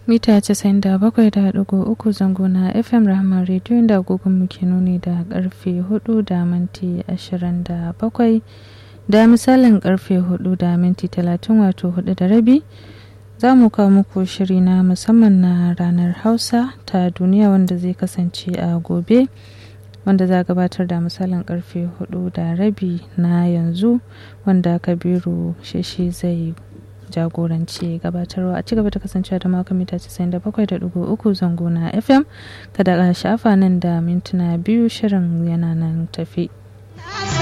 mita 97.3 zango na fm rahama rediyo inda agogon muke nuni da karfe 4 da minti 27 da misalin karfe 4 da minti 30 wato 4 da rabi za mu kawo muku shiri na musamman na ranar hausa ta duniya wanda zai kasance a gobe wanda za gabatar da misalin karfe 4 da rabi na yanzu wanda kabiru shishi zai jagoranci gabatarwa a cigaba da kasancewa da maka mita 97.3 zango na fm kada a shafa nan da mintuna biyu shirin yana nan tafi